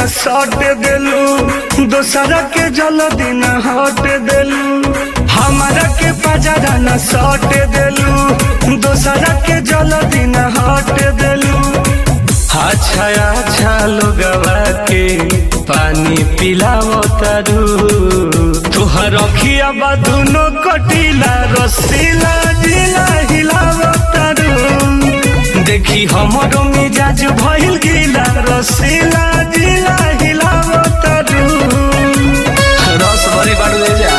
न सट देलू दोसरा के जल दिन हट देलू हमारा के पजरा न सट देलू दोसरा के जल दिन हट देलू अच्छा अच्छा लोगवा के पानी पिलावो तारू तुहर अखिया बा दुनो कटीला रसीला जिला हिलावो तारू देखी हमरो मिजाज भइल गीला रसीला जिला हिलावो तारू रस भरी बाड़ू ले जा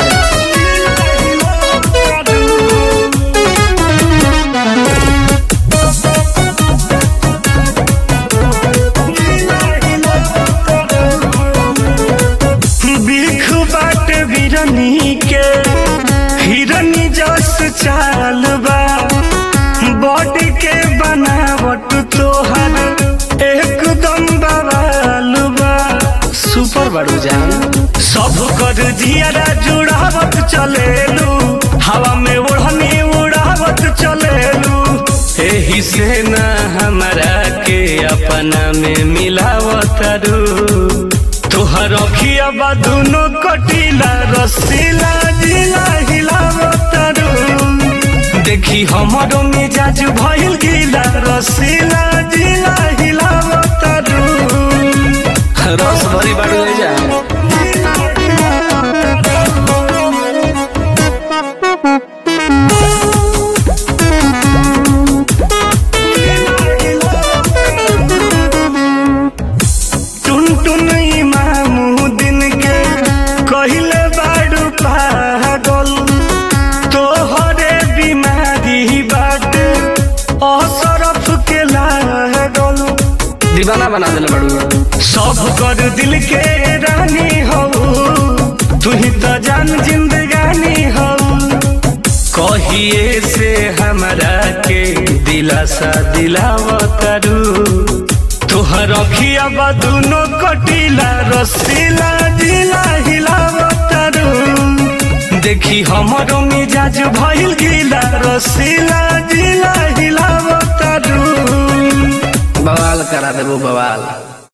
बिख बाट बिरनी के हिरनी जस चाल बा बॉडी के बनावट तोहर एकदम बवाल बा सुपर बाड़ू जान सब कर जियारा जुड़ावत चलेलू हवा में ओढ़नी उड़ावत चलेलू एही से न हमरा के अपना में मिलावत रू तोहर अखिया बा दुनो कटीला रसीला जिला हिलावत रू देखी हमरो मिजाज भइल गीला रसीला जिला हिलावत रू रस भरी बाड़ू ले जा टुन टुन इमामुद्दीन के कहिले बाडू पागल तोहरे बीमारी बाटे असरफ के लागल दीवाना बना देले बाड़ू सब कर दिल के रानी हो तू ही तो जान जिंदगानी हो कहिए से हमरा के दिलासा दिलावतरू तोहर अखिया बा दुनो कटीला रसीला जिला हिलावतरू देखी हमरो मिजाज भइल गीला रसीला जिला हिलावतरू बवाल करा देबो बवाल